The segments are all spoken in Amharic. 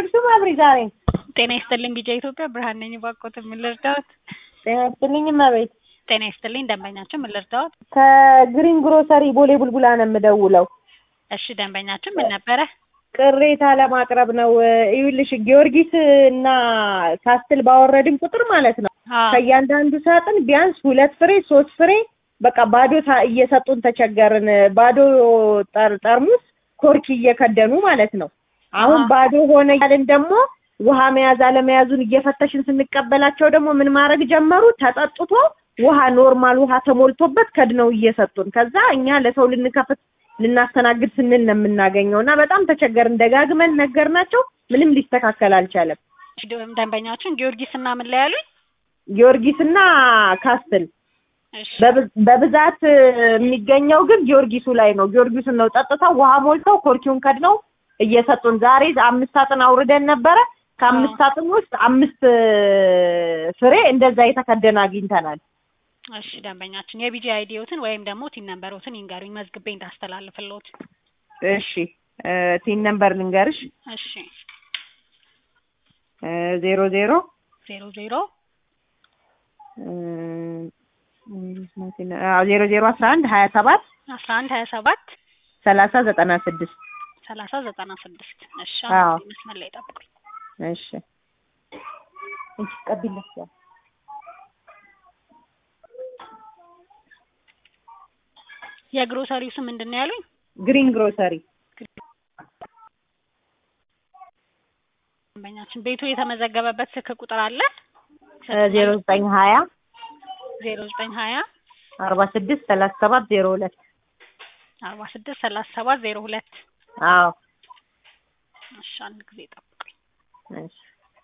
አልወረድሽም አብሪ ዛሬ? ጤና ይስጥልኝ ቢጃ ኢትዮጵያ ብርሃን ነኝ። እባክዎት ምን ልርዳዎት? ጤና ይስጥልኝ እመቤት። ጤና ይስጥልኝ ደንበኛችን ምን ልርዳዎት? ከግሪን ግሮሰሪ ቦሌ ቡልቡላ ነው የምደውለው። እሺ ደንበኛችን ምን ነበረ? ቅሬታ ለማቅረብ ነው። ይኸውልሽ ጊዮርጊስ እና ካስትል ባወረድን ቁጥር ማለት ነው አዎ ከእያንዳንዱ ሳጥን ቢያንስ ሁለት ፍሬ ሶስት ፍሬ በቃ ባዶ ታ- እየሰጡን ተቸገርን። ባዶ ጠር- ጠርሙስ ኮርኪ እየከደኑ ማለት ነው። አሁን አሃ። ባዶ ሆነ ያልን ደግሞ ውሃ መያዝ አለመያዙን እየፈተሽን ስንቀበላቸው ደግሞ ምን ማድረግ ጀመሩ? ተጠጥቶ ውሃ ኖርማል ውሃ ተሞልቶበት ከድነው እየሰጡን ከዛ እኛ ለሰው ልንከፍት ልናስተናግድ ስንል ነው የምናገኘው እና በጣም ተቸገርን። ደጋግመን ነገርናቸው፣ ምንም ሊስተካከል አልቻለም። እሺ፣ ደንበኛችን ጊዮርጊስ እና ምን ላይ ያሉኝ? ጊዮርጊስና ካስትል እሺ በብ- በብዛት የሚገኘው ግን ጊዮርጊሱ ላይ ነው። ጊዮርጊሱን ነው ጠጥተው ውሃ ሞልተው ኮርኪውን ከድነው እየሰጡን። ዛሬ አምስት ሳጥን አውርደን ነበረ። ከአምስት ሳጥን ውስጥ አምስት ፍሬ እንደዛ የተከደነ አግኝተናል። እሺ ደንበኛችን የቢጂ አይዲዎትን ወይም ደግሞ ቲን ነምበሮትን ይንገሩኝ መዝግቤ እንዳስተላልፍልዎት። እሺ እ ቲን ነምበር ልንገርሽ እሺ ዜሮ ዜሮ ዜሮ ዜሮ ዜሮ ዜሮ አስራ አንድ ሀያ ሰባት አስራ አንድ ሀያ ሰባት ሰላሳ ዘጠና ስድስት ሰላሳ ዘጠና ስድስት እሺ አዎ። አሁን መስመር ላይ ጠብቁኝ። እሺ እንቺ ቀቢለት ያ የግሮሰሪው ስም ምንድን ነው ያሉኝ? ግሪን ግሮሰሪ ደንበኛችን ቤቱ የተመዘገበበት ስልክ ቁጥር አለ? ዜሮ ዘጠኝ ሀያ ዜሮ ዘጠኝ ሀያ አርባ ስድስት ሰላሳ ሰባት ዜሮ ሁለት አርባ ስድስት ሰላሳ ሰባት ዜሮ ሁለት አዎ እሺ አንድ ጊዜ ጠብቁኝ። እሺ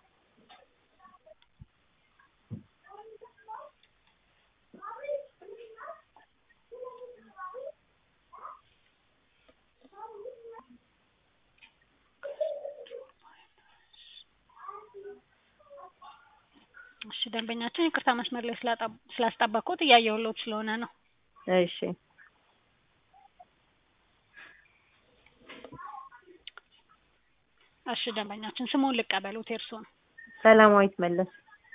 እሺ ደንበኛችን ይቅርታ መስመር ላይ ስላጣ- ስላስጠበቅኩት እያየሁልዎት ስለሆነ ነው። እሺ እሺ ደንበኛችን ስሙን ልቀበሉት የእርስዎን። ሰላማዊት መለስ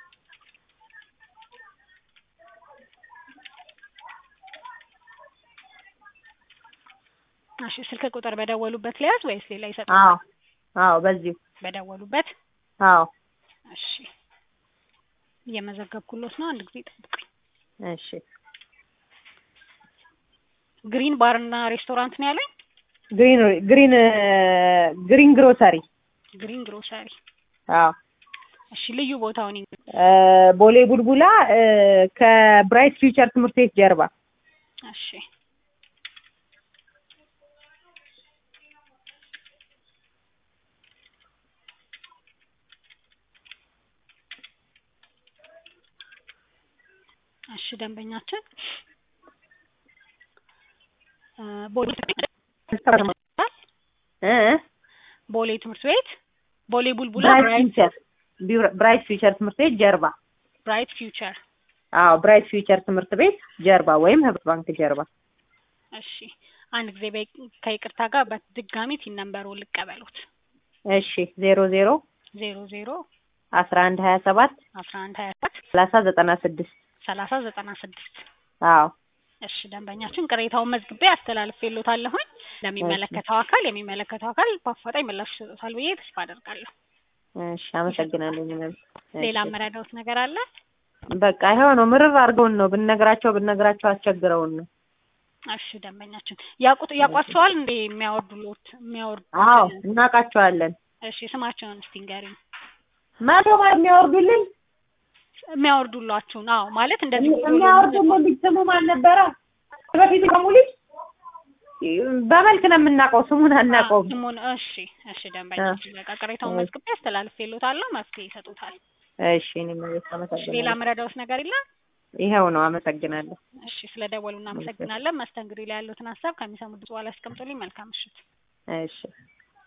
እሺ ስልክ ቁጥር በደወሉበት ሊያዝ ወይስ ሌላ ይሰጡ? አዎ አዎ በዚሁ በደወሉበት አዎ እሺ እየመዘገብኩሎት ነው። አንድ ጊዜ ጠብቁኝ። እሺ ግሪን ባርና ሬስቶራንት ነው ያለኝ? ግሪን ግሪን ግሪን ግሮሰሪ ግሪን ግሮሰሪ። አዎ እሺ ልዩ ቦታውን ይንገሩኝ። እ ቦሌ ቡልቡላ እ ከብራይት ፊውቸር ትምህርት ቤት ጀርባ እሺ እሺ ደንበኛችን እ ቦሌ እ ቦሌ ትምህርት ቤት ቦሌ ቡልቡላ ብራይት ብራይት ፊውቸር ቢራ- ብራይት ፊውቸር ትምህርት ቤት ጀርባ ብራይት ፊውቸር። አዎ ብራይት ፊውቸር ትምህርት ቤት ጀርባ ወይም ህብረት ባንክ ጀርባ እሺ አንድ ጊዜ በይ- ከይቅርታ ጋር በድጋሚ ቲን ነምበሩን ልቀበሉት። እሺ ዜሮ ዜሮ ዜሮ ዜሮ አስራ አንድ ሀያ ሰባት አስራ አንድ ሀያ ሰባት ሰላሳ ዘጠና ስድስት ሰላሳ ዘጠና ስድስት አዎ እሺ ደንበኛችን ቅሬታውን መዝግቤ አስተላልፌልዎታለሁኝ ለሚመለከተው አካል የሚመለከተው አካል በአፋጣኝ ምላሽ ይሰጡታል ብዬ ተስፋ አደርጋለሁ። እሺ አመሰግናለሁ እኔም። ሌላ እሺ። የምረዳዎት ነገር አለ? በቃ ይኸው ነው ምርር አድርገውን ነው ብንነግራቸው ብንነግራቸው አስቸግረውን ነው እሺ ደንበኛችን ያውቁት ያውቋቸዋል እንዴ የሚያወርዱሎት የሚያወርዱ አዎ እናውቃቸዋለን እሺ ስማቸውን እስቲ ንገሪኝ። መቶ ማለት የሚያወርዱልን የሚያወርዱላችሁን አዎ ማለት እንደዚህ የሚያወርዱልን ልጅ ስሙ ማን ነበረ በፊት ደግሞ ልጅ በመልክ ነው የምናውቀው ስሙን አናውቀውም ስሙን እሺ እሺ ደንበኛችን በቃ ቅሬታውን መዝግቤ አስተላልፌልዎታለሁ መፍትሄ ይሰጡታል። እሺ እኔም እሺ ሌላ አመሰግናለሁ የምረዳዎት ነገር የለም? ይኸው ነው አመሰግናለሁ እሺ ስለ ደወሉ እናመሰግናለን። መስተንግዶ ላይ ያሉትን ሀሳብ ከሚሰሙት በኋላ ያስቀምጡልኝ። መልካም ምሽት። እሺ